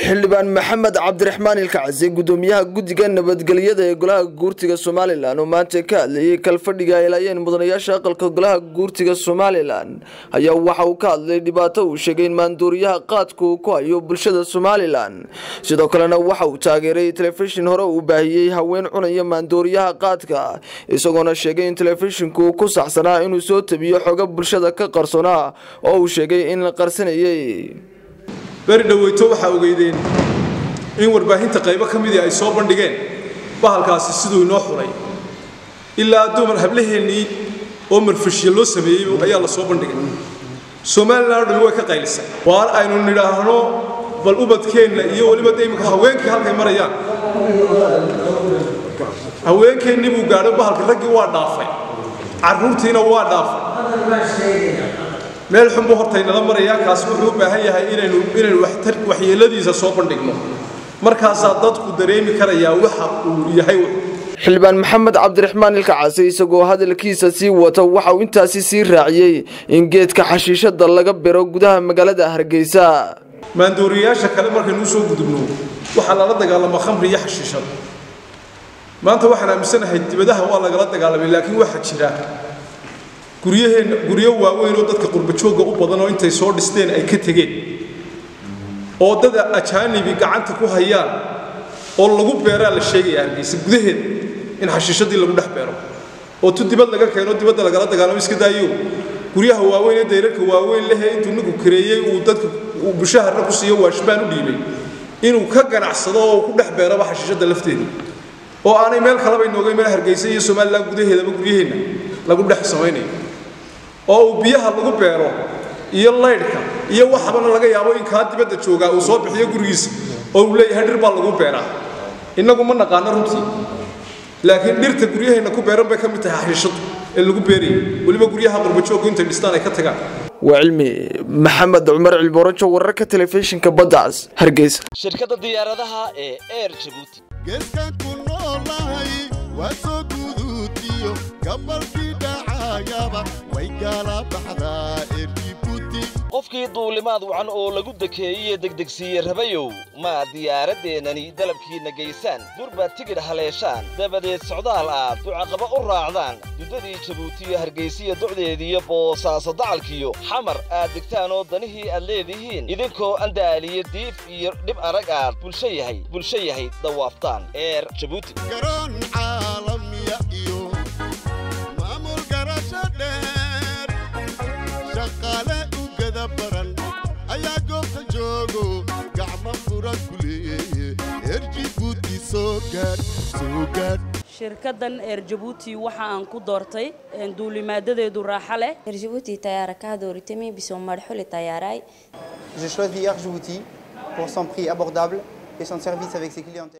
xildhibaan maxamed cabdiraxmaan ilkacsi gudoomiyaha guddiga nabadgelyada ee golaha guurtiga somalilan oo maanta ka hadlayay kalfadhiga ay laayeen mudanayaasha aqalka golaha guurtiga somalilan ayaa waxa uu ka hadlay dhibaato uu sheegay in maanduuriyaha qaadka uu ku hayo bulshada somalilan sidoo kalena waxa uu taageeray telefishin hore uu baahiyey haween cunaya maanduuriyaha qaadka isagoona sheegay in telefishinku ku saxsanaa inuu soo tabiyo xoga bulshada ka qarsoonaa oo uu sheegay in la qarsanayay beri dhoweyto waxaa ogeydeen in warbaahinta qaybo ka midii ay soo bandhigeen bahalkaasi siduu inoo xulay ilaa dumar hablaheennii oo marfashya loo sameeyey ayaa la soo bandhigay somalilan o dhami way ka qaylisay waar aynu nidhaahno bal ubadkeenna iyo weliba de imika haweenkii halkay marayaan haweenkeennii buu gaadho bahalka raggii waa dhaafay carruurtiina waa dhaafay meel xun buu horta inala marayaa kaasi wuxuu u baahan yahay inaynu inaynu waxyeeladiisa soo bandhigno markaasaa dadku dareemi karayaa waxa uu yahay xildhibaan maxamed cabdiraxmaan ilkacase isagoo hadalkiisa sii wata waxa uu intaasi sii raaciyey in geedka xashiishada laga biro gudaha magaalada hargeysa maandooriyayaasha kale markaynu usoo gudubno waxaa lala dagaalama khamri iyo xashiishada maanta waxaan aaminsanahay dibadaha waa lagala dagaalamay laakiin waxaa jira guryaheenna guryo waaweyn oo dadka qurbajoogga u badan oo intay soo dhisteen ay ka tegeen oo dad ajaanibi gacanta ku hayaan oo lagu beeraa la sheegaya hargeysa gudaheeda in xashiishadii lagu dhex beero oo tu dibad laga keeno dibadda lagala dagaalamo iska daayo guryaha waaweyn ee dayrarka waaweyn lehe intuu ninku kareeyey uu dadka uu bushaharna ku siiyo waashbaan u dhiibay inuu ka ganacsado oo ku dhex beeraba xashiishadda lafteeda oo aanay meel kaleba inooga meel hargeysa iyo somalilan gudaheedaba guryaheenna lagu dhex samaynayo oo uu biyaha lagu beero iyo laydhka iyo waxabana laga yaabo in kaa dibadda joogaa uu soo bixiyo gurigiisa oo uu leeyahay dhir baa lagu beeraa innagu ma naqaano runtii laakiin dhirta guryaheenna ku beeran bay ka mid tahay xashiishadu ee lagu beerayay weliba guryaha qurbajoogku intay dhistaan ay ka tagaan waa cilmi maxamed cumar cilborojo wararka telefishinka baddaas hargeysa shirkadda diyaaradaha ee air jabuuti geeskan ku noolahay waa soo guduutiyo gabalkii dhacayaba way gaala baxdaa erjibuuti qofkii duulimaad wacan oo lagu dekeeyey degdegsiiye rabayow ma diyaaraddeenani dalabkiinna geysaan durbaad tigidh haleeshaan dabadeed socdaal aad ducaqaba u raacdaan duddadii jabuutiyo hargaysiya docdeediiyo boosaaso dacalkiyo xamar aad degtaan oo danihii aad leedihiin idinkoo andaaliyo diif iyo dhib arag aad bulsho yahay bulsho yahay dawaaftaan eer jabuuti garoon caalamiya iyo maamul garasho dheer shaqaale u gada baran ayaa goobta joogo gacmo furan ku leeye erjibuuti soo gaadh soo gaadh shirkaddan eer jabuuti waxa aan ku doortay duulimaadadeedu raaxo leh Djibouti tayara ka dooritay bisoo marxuli tayaray J'ai choisi Air Djibouti pour son prix abordable et son service avec ses clientèles.